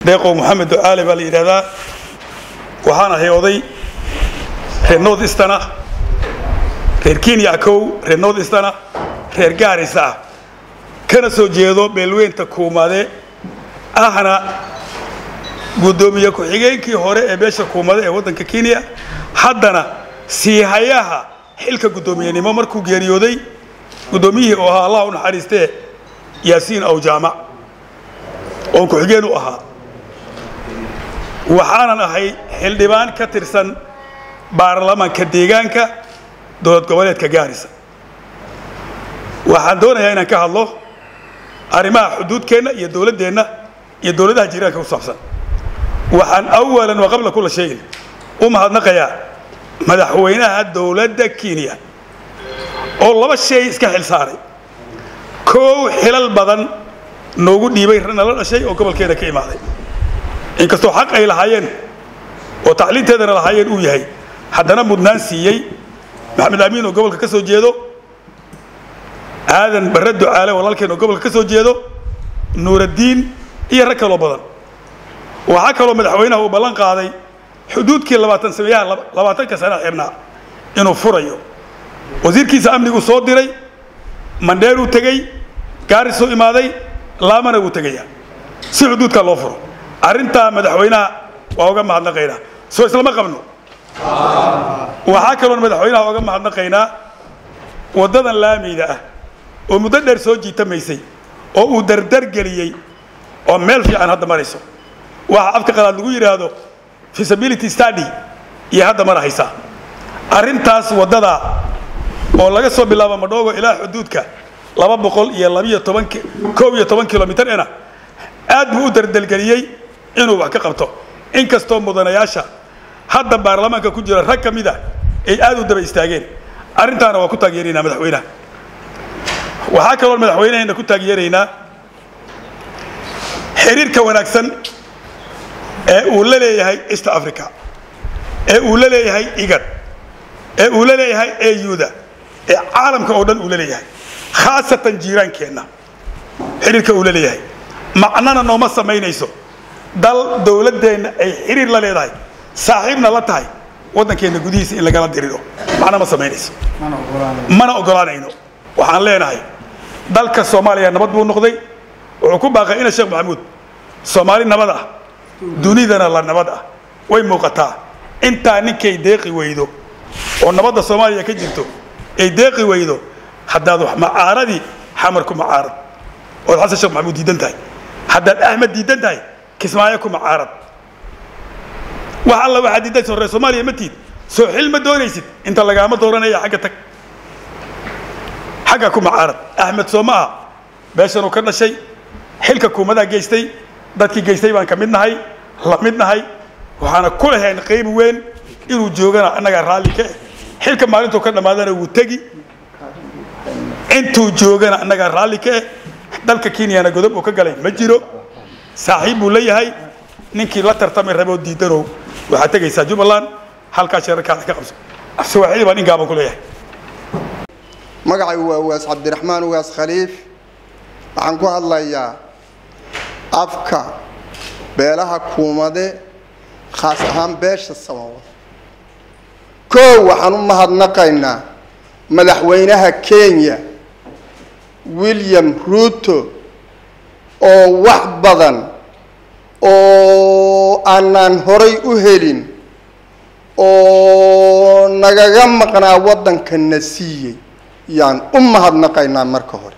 deeqow maxamed ducaale baa la yidhahdaa waxaan ahay oday reer north eastern ah reer kenya kow reer north eastern ah reer gaarisa ah kana soo jeedo beelweynta kuumade ahna guddoomiye ku-xigeenkii hore ee beesha kuumade ee waddanka kenya haddana siihayaha xilka guddoomiyenimo markuu geeriyooday guddoomiyihii oo ahaa allah u naxariistee yaasiin aw jaamac oon ku-xigeen u ahaa waxaanan ahay xildhibaan ka tirsan baarlamaanka deegaanka dowlad goboleedka gaarisa waxaan doonayaa inaan ka hadlo arrimaha xuduudkeenna iyo dowladdeenna iyo dowladaha jiiraanka ku saabsan waxaan awalan wa qabla kula shayin u mahadnaqayaa madaxweynaha dowladda kenya oo laba shay iska xil saaray koow xilal badan noogu dhiibay nala dhashay oo gobolkeena ka imaaday inkastoo xaq ay lahaayeen oo tacliinteedana lahaayeen uu yahay haddana mudnaan siiyey maxamed amiin oo gobolka ka soo jeedo aadan barre ducaale walaalkeen oo gobolka ka soo jeedo nuuraddiin iyo rag kaloo badan waxaa kaloo madaxweynaha uu ballan qaaday xuduudkii labaatan sameeyaha labaatanka sana xirnaa inuu furayo wasiirkiisa amnigu soo diray mandheeruu tegey gaarisuu imaaday laamana wuu tegayaa si xuduudkaa loo furo arrintaa madaxweynaha waa uga mahadnaqaynaa soo islama qabno waxaa kaloon madaxweynaha uga mahadnaqaynaa waddadan laamiyda ah oo muddo dheer soo jiitamaysay oo uu dardargeliyey oo meel fiican hadda marayso waxa afka qalaad lagu yidhaahdo feasibility study iyo hadda mar haysaa arrintaas waddadaa oo laga soo bilaabo madhoogo ilaa xuduudka laba boqol iyo labiyo toban koob iyo toban kilomitar ena aad buu u dardelgeliyey inuu wax ka qabto inkastoo mudanayaasha hadda baarlamaanka ku jira rag ka mid a ay aad u daba istaageen arrintaana waa ku taageeraynaa madaxweynaha waxaa kaloo madaxweynaheena ku taageeraynaa xiriirka wanaagsan ee uu la leeyahay east africa ee uu la leeyahay igad ee uu la leeyahay auda ee caalamka oo dhan uu la leeyahay khaasatan jiiraankeenna xiriirka uu la leeyahay macnana nooma samaynayso dal dowladdeenna ay xiriir la leedahay saaxiibna la tahay waddankeenna gudihiisa in lagala diriro macna ma samaynayso mana ogolaanayno waxaan leenahay dalka soomaaliya nabad buu noqday wuxuu ku baaqay ina sheekh maxamuud soomaali nabad ah dunidana la nabad ah way muuqataa intaa ninkay deeqi weydo oo nabadda soomaaliya ka jirto ay deeqi weydo haddaad wax macaaradii xamar ku macaarad ood xasan sheekh maxamuud diidan tahay haddaad axmed diidan tahay kismaayo ku macaarad wax alla waxaad diidan soo reer soomaaliya ma tiid soo xil ma doonaysid inta lagaama dooranaya xagga tag xagga ku macaarad axmed soo ma aha beeshanuu ka dhashay xilka kuumadaa geystay dadkii geystay baan ka mid nahay la mid nahay waxaana ku lahayn qayb weyn inuu joogana annagaa raalli ka eh xilka maalintuu ka dhammaadana wuu tegi intuu joogana annagaa raalli ka eh dalka kenyana godob uu ka galay ma jiro saaxiib buu leeyahay ninkii la tartamay raboo diidanow waxaad tegaysaa jubbaland halkaa sheerarkaada ka qabso afsawaaxili baan in gaaban ku leeyahay magacay waa ugaas cabdiraxmaan ugaas khaliif waxaan ku hadlayaa afka beelaha kuumade khaas ahaan beesha samawad koow waxaan u mahadnaqaynaa madaxweynaha kenya william ruuto oo wax badan oo aanaan horay u helin oo nagaga maqnaa waddankana siiyey yaan u mahadnaqaynaa marka hore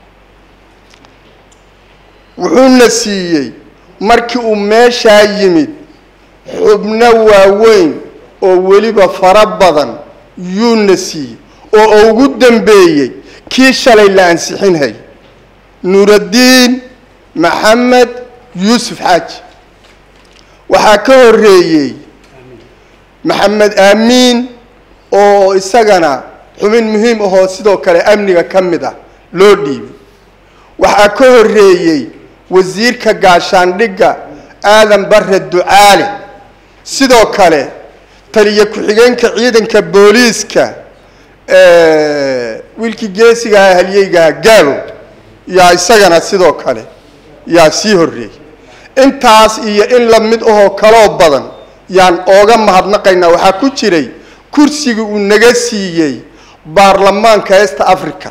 wuxuuna siiyey markii uu meeshaa yimid xubno waaweyn oo weliba fara badan yuuna siiyey oo ugu dambeeyey kii shalay la ansixinhay nuuraddiin maxamed yuusuf xaaji waxaa ka horreeyey maxamed aamiin oo isagana xubin muhiim ahoo sidoo kale amniga ka mid ah loo dhiibay waxaa ka horreeyey wasiirka gaashaandhigga aadan barre ducaale sidoo kale taliyo ku-xigeenka ciidanka booliiska wiilkii geesigaha halyeygaha gaalo yaa isagana sidoo kale yaa sii horreeyey intaas iyo in la mid ahoo kaloo badan yaan ooga mahadnaqaynaa waxaa ku jiray kursigii uu naga siiyey baarlamaanka east africa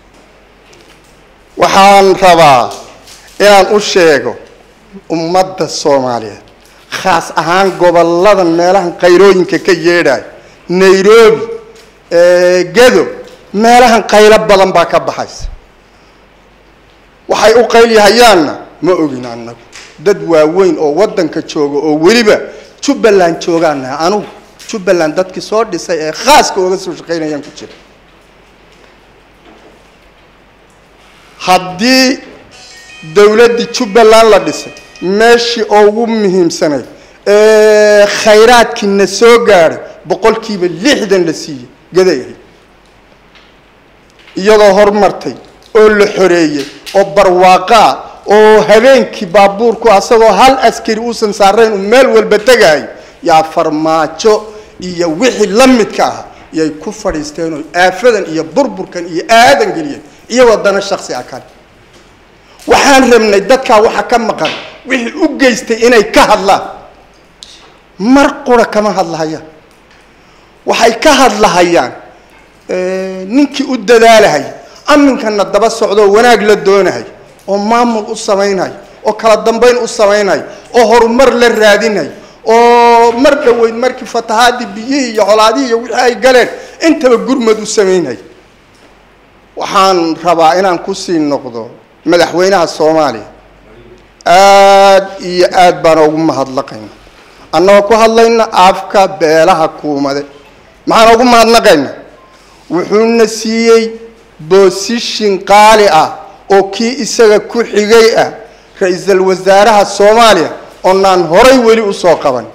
waxaan rabaa inaan u sheego ummadda soomaaliyeed khaas ahaan gobolladan meelahan qayrooyinka ka yeedhayo nairobi gedo meelahan qaylo badan baa ka baxaysa waxay u qaylyahayaanna ma ogin annagu dad waaweyn oo waddanka jooga oo weliba jubbaland joogaanaha anugu jubbaland dadkii soo dhisay ee khaaska ooga soo shaqaynayaan ku jira haddii dowladdii jubbaland la dhisay meeshii ugu muhiimsanayd ee khayraadkiina soo gaadhay boqolkiiba lixdan la siiyey gaday ahayd iyadoo horumartay oo la xoreeyey oo barwaaqaa oo habeenkii baabuurku asagoo hal askari uusan saarayn uu meel walba tegaayo yaa farmaajo iyo wixii la midka ah yay ku fadhiisteen oo aafadan iyo burburkan iyo aadan geliyeen iyagoo dana shaksi ah kale waxaan rabnay dadkaa waxa ka maqan wixii u geystay inay ka hadlaan mar qura kama hadlahayaan waxay ka hadlahayaan ninkii u dadaalahay aminkana daba socdoo wanaag la doonahay oo maamul u samaynayo oo kala dambayn u samaynayo oo horumar la raadinayo oo mar dhoweyd markii fatahaadii biyihii iyo colaadihii iyo wixii ay galeen intaba gurmad u samaynayo waxaan rabaa inaan kusii noqdo madaxweynaha soomaaliya aada iyo aad baan ugu mahadnaqayna annagoo ku hadlayna afka beelaha kuumade maxaan ugu mahadnaqayna wuxuuna siiyey boosishin qaali ah oo kii isaga ku xigay ah ra-iisul wasaaraha soomaaliya oonaan horay weli usoo qaban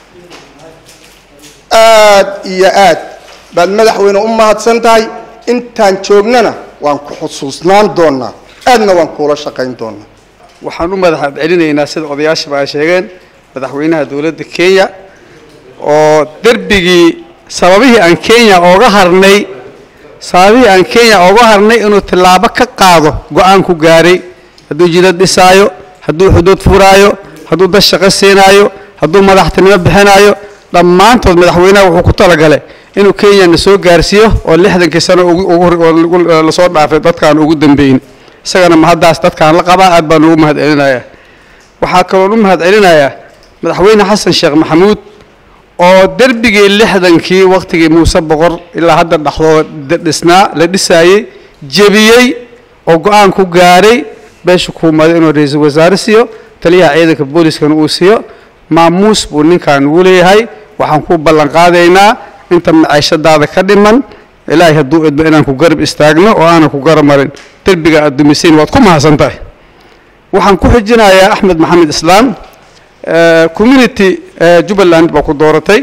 aad iyo aad baad madaxweyne u mahadsan tahay intaan joognana waan ku xusuusnaan doonaa aadna waan kuula shaqayn doonaa waxaan u madax celinaynaa sida odayaashaba ay sheegeen madaxweynaha dowladda kenya oo derbigii sababihii aan kenya ooga harnay sababihii aan kenya ooga harnay inuu tallaabo ka qaado go-aan ku gaaray hadduu jidad dhisaayo hadduu xuduud furaayo hadduu dad shaqo siinaayo hadduu madaxtinimo bixinaayo dhammaantood madaxweynaha wuxuu ku talagalay inuu kenya na soo gaarsiiyo oo lixdankii sano lasoo dhaafay dadkaan ugu dambeyn isagana mahaddaas dadkaan la qabaa aad baan ugu mahad celinayaa waxaa kaloon u mahad celinayaa madaxweyne xasan sheekh maxamuud oo derbigii lixdankii wakhtigii muuse boqor ilaa hadda dhaxdooda dhisnaa la dhisaayey jebiyey oo go-aan ku gaaray beesha kuumaday inuu ra-iisul wasaare siiyo taliyaha ciidanka booliskana uu siiyo maamuus buu ninkan ugu leeyahay waxaan ku ballan qaadaynaa inta maciishadaada ka dhiman ilaahay hadduu idmo inaan ku garab istaagno oo aanan ku garab marin derbiga aad dumisayn waad ku mahadsan tahay waxaan ku xijinayaa axmed maxamed islaam community jubbaland baa ku dooratay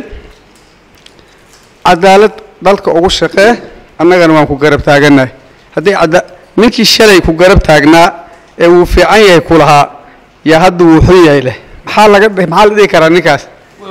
cadaalad dalka ugu shaqee annagana waan ku garab taaganahay haddii ada ninkii shalay ku garab taagnaa ee wuu fiican yahay ku lahaa yaa hadda wuu xun yahay leh maxaa laga maxaa la dhihi karaa ninkaas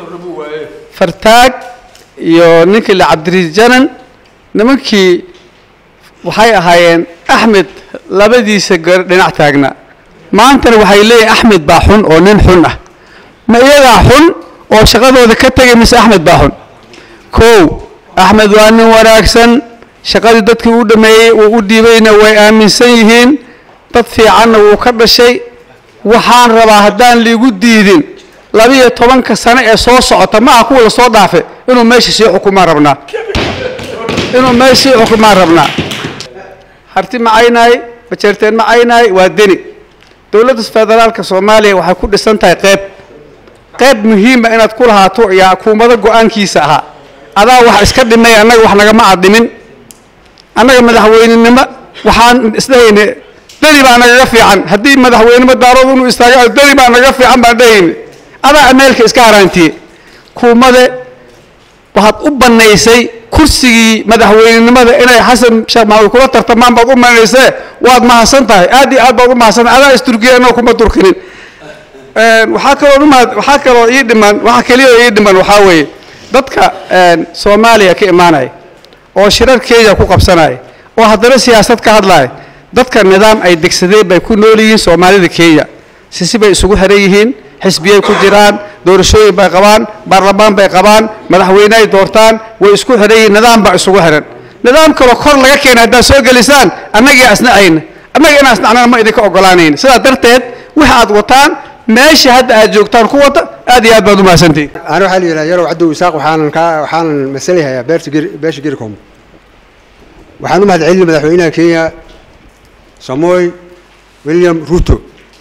fartaag iyo ninkii la cabdirijanan nimankii waxay ahaayeen axmed labadiisa dhinac taagnaa maantana waxay leeyihin axmed baa xun oo nin xun ah ma iyagaa xun oo shaqadooda ka tegay mise axmed baa xun kow axmed waa nin wanaagsan shaqadii dadkii u dhameeyey uu u dhiibayna way aaminsan yihiin dad fiicanna wuu ka dhashay waxaan rabaa haddaan liigu diidin labiyo tobanka sano ee soo socota ma aha kuwa lasoo dhaafe inuu meesha sii xukumaan rabnaa inuu meesha sii xukumaan rabnaa harti macaynaay bajeerteen macaynaay waa deni dowladda federaalka soomaaliya waxay ku dhisan tahay qeyb qayb muhiima inaad ku lahaato yaa kuumado go-aankiisa ahaa adaa wax iska dhimay annaga wax nagama adhimin annaga madaxweynenimo waxaan isdhahayne deni baa nagaga fiican haddii madaxweynimo daarood inuu istaaga deni baa nagaga fiican baan dhahayne adaa ameelka iska haraantiye kuumade waxaad u bannaysay kursigii madaxweynenimada inay xasan sheekh maxamuud kula tartamaan baad u banaysee waad mahadsan tahay aad iyo aad baad u mahadsan tahay adaa isturkiya annaga kuma turkinin waxaa kaloo umahad waxaa kaloo ii dhiman waxaa keliya ii dhiman waxaa weeye dadka soomaaliya ka imaanaya oo shirar kenya ku qabsanaya oo haddana siyaasad ka hadlaya dadka nidaam ay degsadeen bay ku nool yihiin soomaalida kenya sisi bay isugu xiran yihiin xisbiyay ku jiraan doorashooyin bay qabaan baarlamaan bay qabaan madaxweyne ay doortaan way isku xidhan yihiin nidaam baa isugu xidhan nidaam kaloo kor laga keena haddaad soo gelisaan annagii asnacayna annaga inaan asnacnana ma idinka ogolaanayn sidaa darteed waxa aad wataan meesha hadda aad joogtaan ku wada aad iyo aad baad u mahadsantihin أنا waxaa la yidhaha yarow cabdow isaaq waxaanan kaa waxaanan masalahayaa beerta geri beesha gericom waxaan u mahadcelinay madaxweynaha kenya samoy william ruto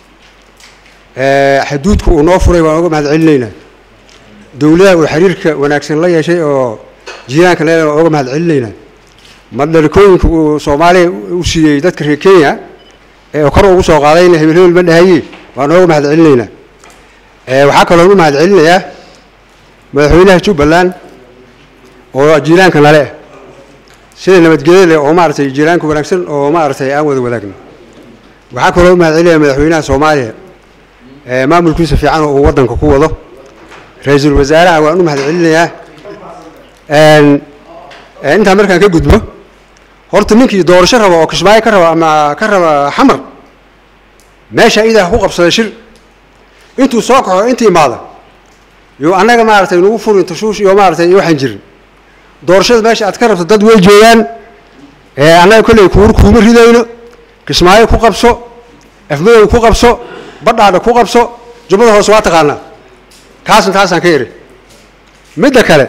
xaduudka uu noo furay waan uga mahadcelinaynaa dowladaha uu xiriirka wanaagsan la yeeshay oo jiiraanka leedahay waan uga mahadcelinaynaa madhalikooyinka uu soomaaliya u siiyey dadka reer kenya ee kor ugu soo qaadayna hebel hebel ma dhahaye waan uga mahadcelinaynaa waxaa kaloo u mahadcelinayaa madaxweynaha jubbaland oo jiiraanka nale ah sida nabadgelyo leh oo maaragtay jiiraanka wanaagsan oo maaragtay aan wada wadaagno waxaa kaloo u mahadcelinaya madaxweynaha soomaaliya ee maamulkiisa fiican oo uu waddanka ku wado ra-iisul wasaaraha waan u mahadcelinayaa intaan markaan ka gudbo horta ninkii doorasho raba oo kismaayo ka raba ama ka raba xamar meesha idaa ku qabsada shir intuu soo kaxo inta imaada yo annaga maaragtay nagu furin tashuush iyo maaragtay iyo waxaan jirin doorashada meesha aad ka rabto dad way joogaan annaga kolley kuur kuuma ridayno kismaayo ku qabso afmadow ku qabso badhaadha ku qabso jubbada hoose waa taqaanaa kaasna taasaan ka iri midda kale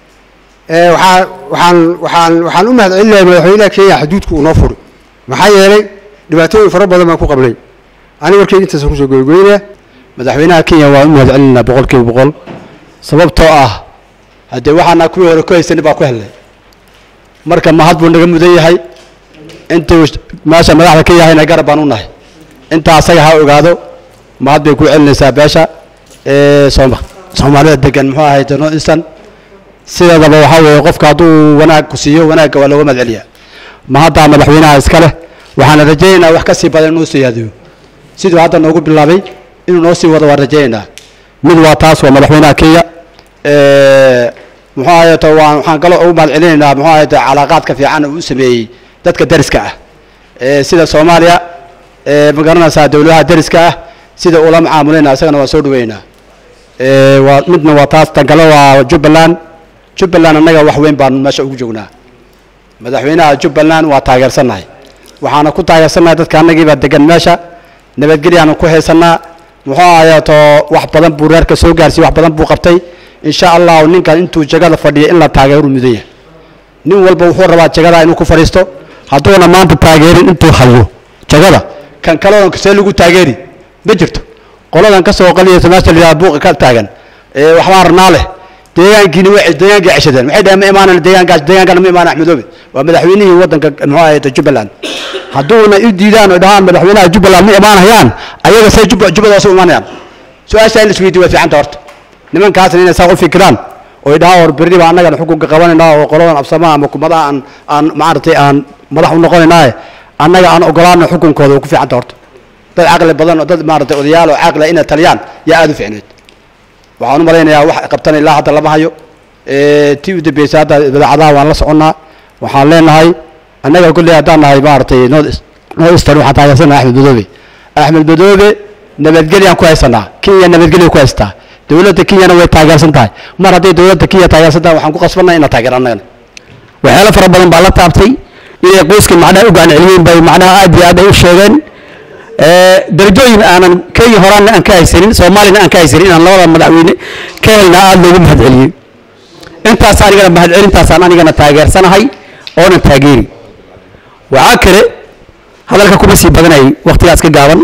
waxaa waxaan waxaan waxaan u mahadcelinayaa madaxweynaha kenya xaduudka uu noo furi maxaa yeelay dhibaatooyin fara badan baan ku qabnay aniga warkeyga intaasaan kusoo goygoynaya madaxweynaha kenya waan u mahadcelinaynaa boqol kiiba boqol sababtoo ah haddee waxaana kuwii hore ku haysanay baa ku helnay marka mahad buu naga mudan yahay intuu meesha madaxda ka yahayna garab baan u nahay intaa asaga ha ogaado mahad bay ku celinaysaa beesha ee sooma soomaalida degan muxuu ahay north eastern sideedaba waxaa weeye qofka hadduu wanaag ku siiyo wanaagga waa looga mahadceliyaa mahaddaa madaxweynaha iska leh waxaana rajaynaynaa wax ka sii badan inuu siyaadiyo siduu hadda noogu bilaabay inuu noo sii wado waan rajaynaynaa mid waa taas waa madaxweynaha kenya muxuu ahayeeto waan waxaan kaloo ugu mahad celinaynaa muxuu ahayeeto calaaqaadka fiican uu u sameeyey dadka deriska ah sida soomaaliya ma garanaysaa dowladaha deriska ah sida ula macaamulayna isagana waan soo dhaweynaa waa midna waa taas tan kale waa jubbaland jubbaland annaga wax weyn baan meesha ugu joognaa madaxweynaha jubbaland waa taageersannahay waxaana ku taageersannahay dadka annagiibaa degan meesha nabadgelyaanu ku haysanaa muxuu ahayeeto wax badan buu reerka soo gaarsiiyey wax badan buu qabtay insha allahu ninkan intuu jagada fadhiya in la taageeru mudan yahay nin walba wuxuu rabaa jagada inuu ku fadhiisto hadduuna maanta taageerin intuu hayo jagada kan kaleoon see lagu taageeri ma jirto qoladan ka soo qaliyaysa meesha la yidhaha buuqa ka taagan ee waxbaa ranaa leh deegaankiina way deegaankii ceshadeen waxay dhaheen ma imaanan deegaankaas deegaankana ma imaan axmedoobe waa madaxweynihii waddanka muxuu ahayd jubbaland hadduuna u diidaan oo dhahaan madaxweynaha jubbaland ma imaanayaan ayaga say jubba jubbadaas u imaanayaan su-aasha in la isweydiyo waa fiicanta horta nimankaasna inay saa u fikiraan oo idhaha hor berri baa annagana xukunka qabanaynaa oo qoladan absamaha ama kumadaha aan aan maaragtay aan madax u noqonaynaaye annaga aan ogolaana xukunkooda oo ku fiicanta horta dad caqli badan oo dad maaragtay odayaal oo caqli inay taliyaan yaa aada u fiicneed waxaan u malaynayaa wax qabtan ilaa hadda lama hayo tii u dambeysay hadda idaacadaha waan la soconnaa waxaan leenahay annaga kolley haddaan nahay maaragtay north eastern waxaan taageersanahay axmed madoobe axmed madoobe nabadgelyaan ku haysanaa kenya nabadgelya ku haysataa dowladda kenyana way taageersan tahay mar hadday dowladda kenya taageersan tahay waxaan ku qasbannahay inaan taageero annagana waxyaalo fara badan baa la taabtay inay qoyska macnaha u gacan celiyeen bay macnaha aad iyo aad ay u sheegeen darajooyin aanan kenya horaana aan ka haysanin soomaaliyana aan ka haysanin inaan labada madaxweyne ka helna aada loogu mahadceliyey intaas anigana mahadcelintaasaan anigana taageersanahay oonan taageeri waxaa kale hadalka kuma sii badanayay waktigaas ka gaaban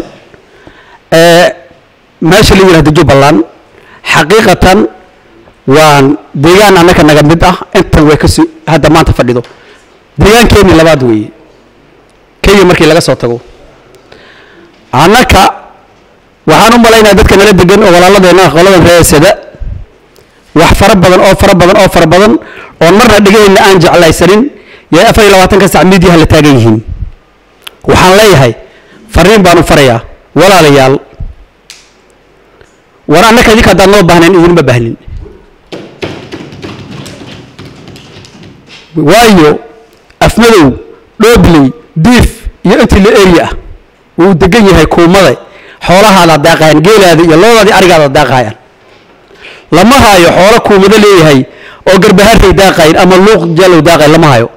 meesha la yidhahdo jubbaland xaqiiqatan waan deegaan annaka naga mid ah intan way kasi hadda maanta fadhido deegaankeenii labaad weeye kenya markii laga soo tago annaka waxaan u malaynaya dadka nala degan oo walaaladeenna qoladan reesada wax fara badan oo fara badan oo fara badan oon marna dhegahayna aan jeclaysanin yay afar iyo labaatanka sac miidiyaha la taagan yihiin waxaan leeyahay fariin baanu farayaa walaalayaal war annaka idinka haddaan noo baahnayn idinma baahnin waayo afmadow dhoobley diif iyo intii la area ah wuu degan yahay kuumade xoolahaada daaqayaan geelaada iyo loodaadii arigaada daaqayaan lama hayo xoolo kuumado leeyahay oo garbaharray daaqayn ama luuq jalow daaqayn lama hayo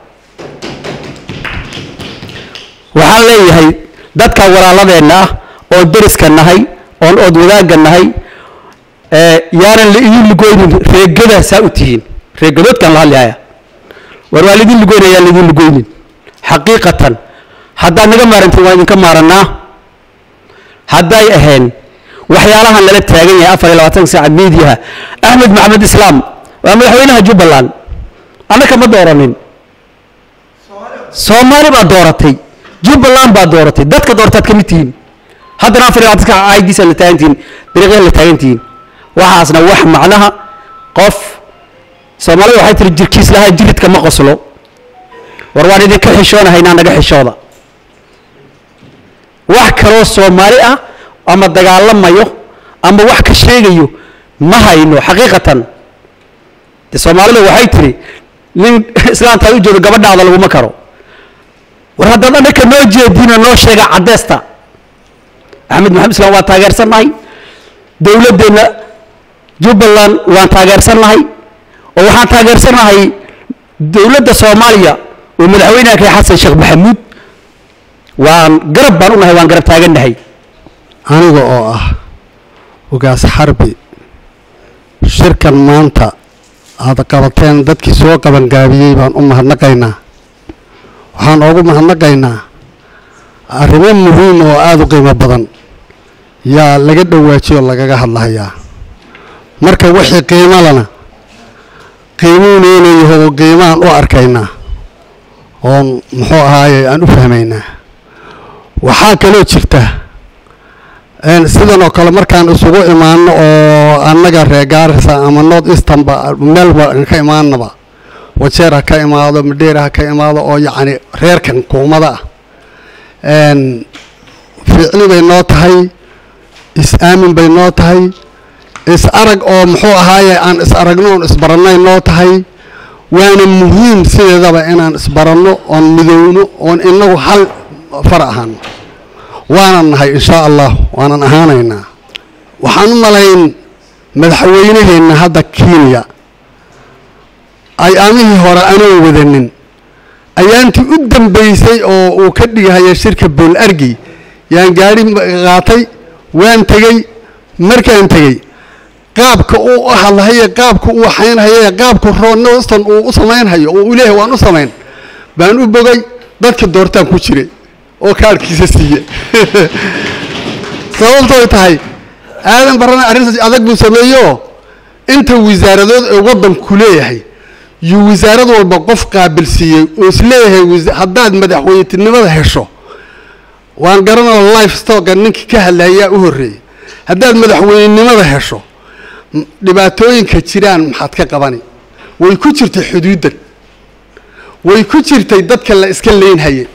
waxaan leeyahay dadka walaaladeenna ah oon deriska nahay oon ood wadaagga nahay ee yaanan la idin lugoynin reegada saa u tihiin reegadoodkaan la hadlihaya war waa laidin lugoynaya yaan laidin lugoynin xaqiiqatan haddaad naga maarantiin waan idinka maarannaa hadday ahayn waxyaalahan lala taagan yahay afar iyo labaatanka saaca miidiyaha axmed maxamed islaam waa madaxweynaha jubbaland annaka ma dooranin soomaali baa dooratay jubbaland baa dooratay dadka doortaad ka mid tihiin haddana afar iyo labaatanka saaca caydiisa la taagan tihiin dariiqyada la taagan tihiin waxaasna wax macnaha qof soomaalida waxay tiri jirkiis lahaa jiridka ma qoslo war waan idinka xishoonahaynaa naga xishooda wax kaloo soomaali ah ama dagaalamayo ama wax ka sheegayo ma hayno xaqiiqatan de soomaalida waxay tiri nin islaantaad u jeedo gabadhaada laguma karo war haddaad annaka noo jeediinoo noo sheega caddeesta axmed maxamed islaam waan taageersannahay dowladdeenna jubbaland waan taageersannahay oo waxaan taageersannahay dowladda soomaaliya oo madaxweynaha kay xasan sheekh maxamuud waan garab baan u nahay waan garab taagannahay aniga oo ah ugaas xarbi shirkan maanta aada qabateen dadkii soo qabangaabiyey baan u mahadnaqaynaa waxaan oogu mahadnaqaynaa arrimo muhiim oo aada u qiimo badan yaa laga dhowaajiyo lagaga hadlahayaa marka wixii qiimo lana qiimuuneynayaho qiimaan u arkaynaa oon muxuu ahaaye aan u fahmaynaa waxaa kaloo jirta sidan oo kale markaan isugu imaano oo annaga reer gaarisa ama north easternba meelba ka imaanaba wajeer ha ka imaado madheera ha ka imaado oo yacni reerkan kuumada ah ficli bay noo tahay is-aamin bay noo tahay is arag oo muxuu ahaaye aan is aragno oon isbarannay noo tahay waana muhiim sideedaba inaan isbaranno oon midowno oon inagu hal far ahaano waanan nahay inshaa allah waanan ahaanaynaa waxaan u malayn madaxweynaheenna hadda kenya ayaamihii hore anoo wadanin ayaantii u dambaysay oo uu ka dhigahaya shirka bool argi yaan gaadhi qaatay waan tegey markaan tegey qaabka uu u hadlahaye qaabka uu waxaynhaye qaabka ronoston uu u samaynhayo oo uu leeyahay waan u samayn baan u bogay dadka doortaan ku jiray oo kaarhkiisa siiye sababtooy tahay aadan barana arrintaas adag buu sameeyeoo inta wasaaradood ee waddanku leeyahay yuu wasaarad walba qof qaabilsiiyey oo is leeyahay haddaad madaxweynetinimada hesho waan garanao life stocka ninkii ka hadlayaa u horreeyey haddaad madaxweynenimada hesho dhibaatooyinka jiraan maxaad ka qabani way ku jirtay xuduuddan way ku jirtay dadka la iska leynhaye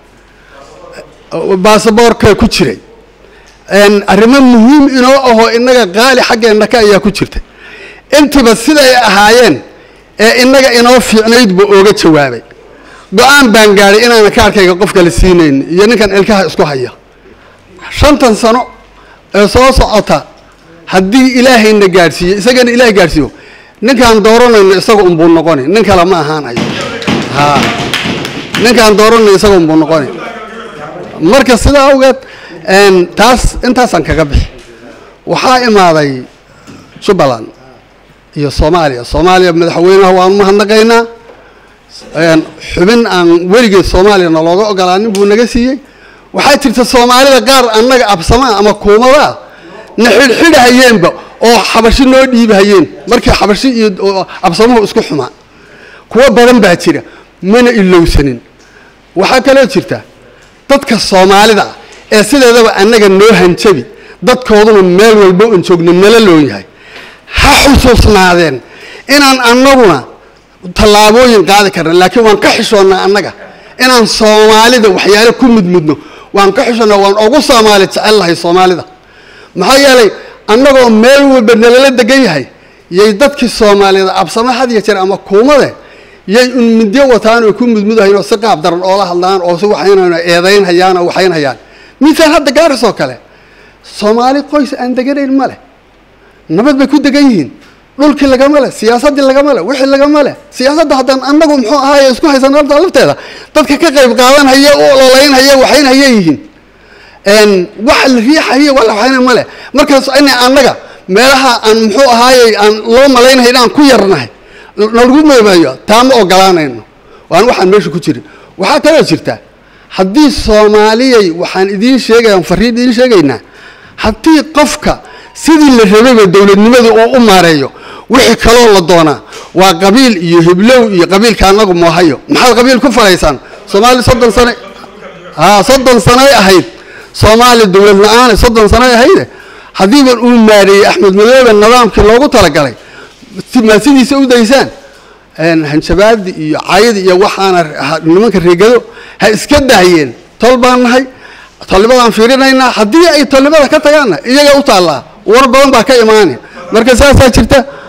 baasaboorka ku jiray arrimo muhiim inoo ahoo innaga qaali xaggeenna ka ayaa ku jirtay intiba siday ahaayeen ee innaga inoo fiicnayd buu ooga jawaabay go-aan baan gaadhay inaanan kaarkayga qof kale siinayn iyo ninkan ilkaha isku haya shantan sano ee soo socota haddii ilaahayna gaadhsiiyo isagana ilahay gaadhsiiyo ninkaan dooranayno isaga unbuu noqoni nin kale ma ahaanayo ha ninkaan dooranayno isaga unbuu noqoni marka sidaa awgeed taas intaasaan kaga bixi waxaa imaaday jubbaland iyo soomaaliya soomaaliya madaxweynaha waan mahadnaqaynaa xubin aan weligeed soomaaliyana looga ogolaanin buu naga siiyey waxaa jirta soomaalida qaar annaga absamaa ama kuumadaa na xidhxidhahayeenba oo xabashi noo dhiibahayeen markii xabashi iyo absamuhu isku xumaa kuwo badan baa jira mana ilowsanin waxaa kaloo jirta dadka soomaalida ah ee sideedaba annaga noo hanjabi dadkooduna meel walba un joogno nala loon yahay ha xusuusnaadeen inaan annaguna tallaabooyin qaadi karna laakiin waan ka xishoonnaa annaga inaan soomaalida waxyaale ku mudmudno waan ka xishoonnaa waan ugu soomaali jecel lahay soomaalida maxaa yeelay annagoo meel walba nalala degan yahay yay dadkii soomaaliyada absama had iyo jeer ama kuumade yay un midyo wataan oo ku mudmudahayn oo si qaab daran oola hadlaan oo si waxaynayno eedayn hayaan oo waxayn hayaan misaal hadda gaaris oo kale soomaali qoys aan deganayn ma leh nabad bay ku degan yihiin dhulkii lagama leh siyaasaddii lagama leh wixii lagama leh siyaasadda haddaan annagu muxuu ahaaye isku haysan horta lafteeda dadka ka qayb qaadanhaya u ololaynhaya waxaynhaya yihiin wax la riixaya wala waxayna ma leh markaas ina annaga meelaha aan muxuu ahaaye aan loo malaynahay inaan ku yarnahay nalagu meemeeyo taa ma ogolaanayno waan waxaan meesha ku jirin waxaa kaloo jirta haddii soomaaliyay waxaan idiin sheegaya fariin idiin sheegaynaa haddii qofka sidii la rabayba dowladnimada uu u maareeyo wixii kaloo la doonaa waa qabiil iyo hiblow iyo qabiilka annagu moohayo maxaad qabiil ku falaysaan soomaali soddon sane ha soddon sanay ahayd soomaali dowlad la-aan soddon sanay ahayde haddiiban uu maareeyey axmed madoobe nidaamkii loogu talagalay ma sidiisa u daysaan hanjabaadi iyo caydi iyo waxaana nimanka reegado ha iska daayeen tol baan nahay tolnibadaan fiirinaynaa haddii ay tolnimada ka tagaanna iyaga u taallaa war badan baa ka imaanaya marka saasaa jirta